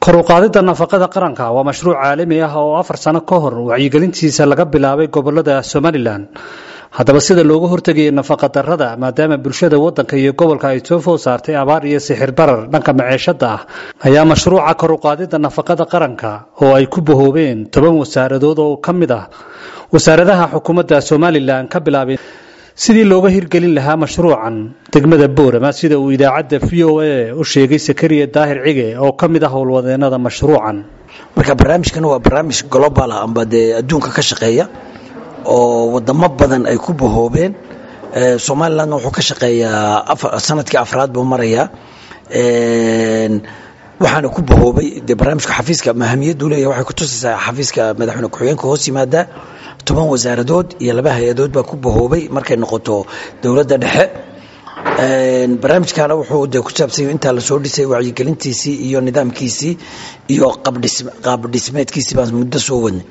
kor u qaadidda nafaqada qaranka waa mashruuc caalami ah oo afar sano ka hor wacyigelintiisa laga bilaabay gobolada somalilan haddaba sida looga hortegayay nafaqa darrada maadaama bulshada waddanka iyo gobolka ay soo food saartay abaar iyo sixir barar dhanka maceeshada ah ayaa mashruuca kor u qaadidda nafaqada qaranka oo ay ku bahoobeen toban wasaaradood oo ka mid ah wasaaradaha xukuumadda somalilan ka bilaabay sidii looga hirgelin lahaa mashruucan degmada boorama sida uu idaacadda v o a u sheegay sakariya daahir cige oo ka mid ah howlwadeenada mashruucan marka barnaamijkan waa barnaamij global ah amba dee adduunka ka shaqeeya oo wadamo badan ay ku bahoobeen somalilandna wuxuu ka shaqeeyaa sanadkii afraad buu marayaa waxaana ku bahoobay dee barnaamijka xafiiska mahamiyaddu leeyahay waxay ku tusaysaa xafiiska madaxweyne ku-xigeenka hoos yimaada toban wasaaradood iyo laba hay-adood baa ku bahoobay markay noqoto dowladda dhexe barnaamijkana wuxuu de ku saabsanya intaa lasoo dhisay wacyigelintiisii iyo nidaamkiisii iyo qaabdhismeedkiisii baan muddo soo wadnay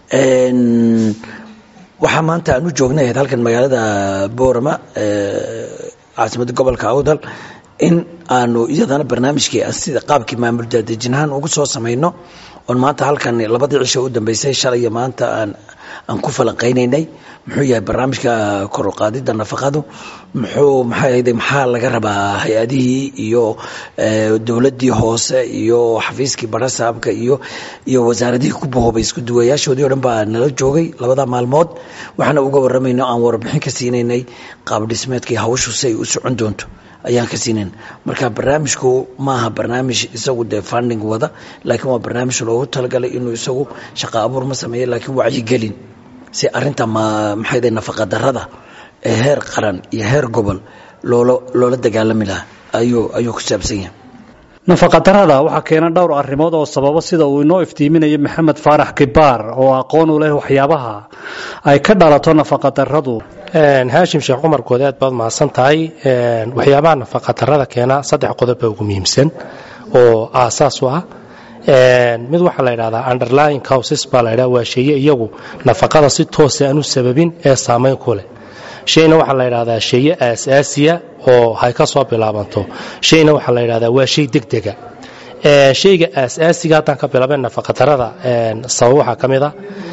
waxaa maanta aan u joognay halkan magaalada boorama caasimadda gobolka awdal in aanu iyadana barnaamijkii sida qaabkii maamul daadejinahaan ugu soo samayno oon maanta halkan labadii cisho u dambeysay shalay iyo maanta aan aan ku falanqaynaynay muxuu yahay barnaamijka koruqaadidda nafaqadu muxuu maxay ahayde maxaa laga rabaa hay-adihii iyo dowladdii hoose iyo xafiiskii barasaabka iyo iyo wasaaradihii ku bahoobay isku duwayaashoodii o dhan baa nala joogay labada maalmood waxaana uga warramayno aan warbixin ka siinaynay qaab dhismeedkii hawshu si ay u socon doonto ayaan ka siinayn marka barnaamijku maaha barnaamij isagu dee funding wada laakiin waa barnaamij loogu talagalay inuu isagu shaqo abuur ma sameeyo laakiin wacyigelin si arinta maxay nafaqa darada ee heer qaran iyo heer gobol loola loola dagaalami lahaa ayuu ayuu ku saabsan yahay nafaqa darada waxaa keena dhowr arrimood oo sababo sida uu inoo iftiiminayo maxamed faarax kibaar oo aqoon u leh waxyaabaha ay ka dhalato nafaqa daradu haashim sheekh cumar good aad baad mahadsan tahay waxyaabaha nafaqa darada keena saddex qodob baa ugu muhiimsan oo aasaas u ah mid waxaa la ydhahdaa underlying causes baa la ydhaha waa sheeye iyagu nafaqada si toosa aan u sababin ee saamayn ku leh shayna waxaa la ydhahdaa sheeye aasaasiya oo hay ka soo bilaabanto shayna waxaa la ydhahdaa waa shay degdega shayga aasaasiga haddaan ka bilaabeen nafaqadarada sabab waxaa ka mid a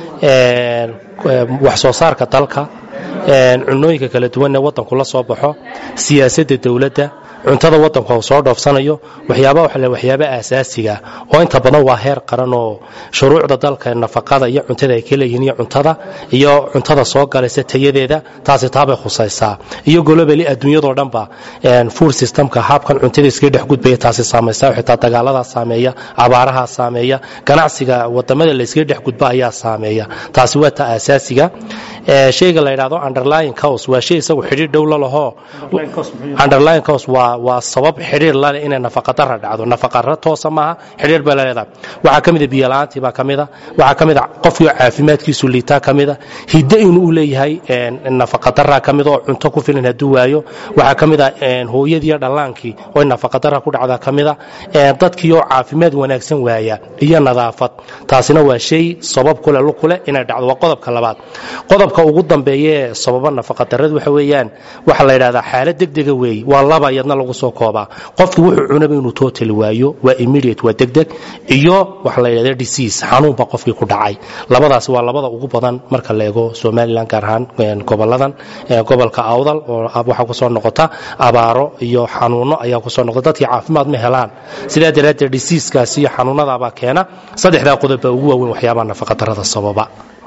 wax soo saarka dalka cunooyinka kala duwanee waddanku la soo baxo siyaasadda dowladda cuntada waddanku uu soo dhoofsanayo waxyaaba waxa le waxyaaba aasaasiga oo inta badan waa heer qaran oo shuruucda dalka nafaqada iyo cuntada ay ka leeyihiin iyo cuntada iyo cuntada soo galaysa tayadeeda taasi taabay khusaysaa iyo golobali adduunyadoo dhanba food systemka habkan cuntada iskaga dhex gudbaya taasi saamaysa xitaa dagaaladaa saameeya abaarahaa saameeya ganacsiga wadamada la iskaga dhex gudba ayaa saameeya taasi waa ta aasaasiga shayga la yidhahdo underlying cause waa shay isagu xidhiir dhow la laho underlying cause waa waa sabab xidhiir laleh inay nafaqadara dhacdo nafaqara toosa maaha xidhiir bay laleedahay waxaa ka mida biyola'aantii baa ka mida waxaa ka mida qofkii caafimaadkiisu liitaa ka mida hiddo inuu u leeyahay nafaqadara ka mida oo cunto ku filan hadduu waayo waxaa ka mida hooyadiiyo dhallaankii oo nafaqadara ku dhacda ka mida dadkii oo caafimaad wanaagsan waaya iyo nadaafad taasina waa shay sabab kule lukule inay dhacdo waa qodobka labaad qodobka ugu dambeeya ee sababa nafaqadarrada waxa weeyaan waxaa la yidhahdaa xaalad degdega weeye waa laba iyadna lagu soo koobaa qofki wuxuu cunaba inuu total waayo waa immediate waa degdeg iyo waxa la yidhahda disease xanuunba qofkii ku dhacay labadaas waa labada ugu badan marka la eego somalilan gaar ahaan goboladan gobolka awdal oo waxaa kusoo noqota abaaro iyo xanuuno ayaa kusoo noqota dadkii caafimaad ma helaan sidaa daraaddeed diseaskaas iyo xanuunadaabaa keena saddexdaa qodob baa ugu waaweyn waxyaabaha nafaqadarrada sababa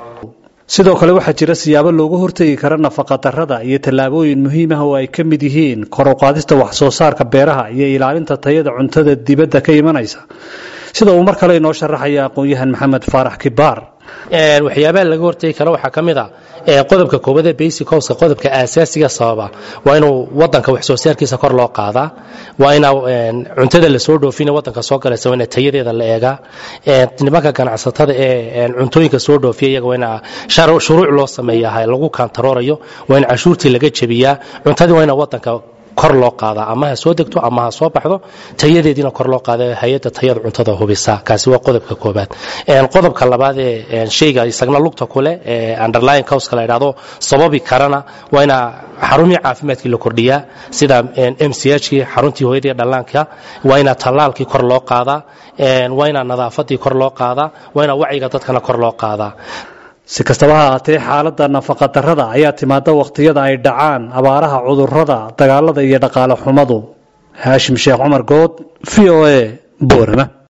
sidoo kale waxaa jira siyaabo looga hortegi kara nafaqadarrada iyo tallaabooyin muhiim ah oo ay ka mid yihiin kor u qaadista wax soo saarka beeraha iyo ilaalinta tayada cuntada dibadda ka imanaysa sida uu mar kale inoo sharaxaya aqoon-yahan maxamed faarax kibaar waxyaabaha laga hortegi kara waxaa ka mid a qodobka koobadee basic howska qodobka aasaasiga sababa waa inuu wadanka wax soo saarkiisa kor loo qaadaa waa ina cuntada lasoo dhoofina wadanka soo galaysa waa ina tayadeeda la eegaa nimanka ganacsatada ee cuntooyinka soo dhoofiya iyaga waa ina shuruuc loo sameeyaha lagu kaantaroorayo waa in cashuurtii laga jebiyaa cuntadii waa ina wadanka kor loo qaadaa ama ha soo degto ama ha soo baxdo tayadeediina kor loo qaada hay-adda tayada cuntada hubisa kaasi waa qodobka koobaad qodobka labaad ee shayga isagna lugta kule ee underlying causka la yidhahdo sababi karana waa inaa xarumihii caafimaadkii la kordhiyaa sida m c h kii xaruntii hooyadii dhallaanka waa inaa tallaalkii kor loo qaadaa waa inaa nadaafadii kor loo qaadaa waa inaa wacyiga dadkana kor loo qaadaa si kastaba ha ahaatee xaaladda nafaqadarrada ayaa timaada wakhtiyada ay dhacaan abaaraha cudurrada dagaalada iyo dhaqaale xumadu haashim sheekh cumar good v o a boorama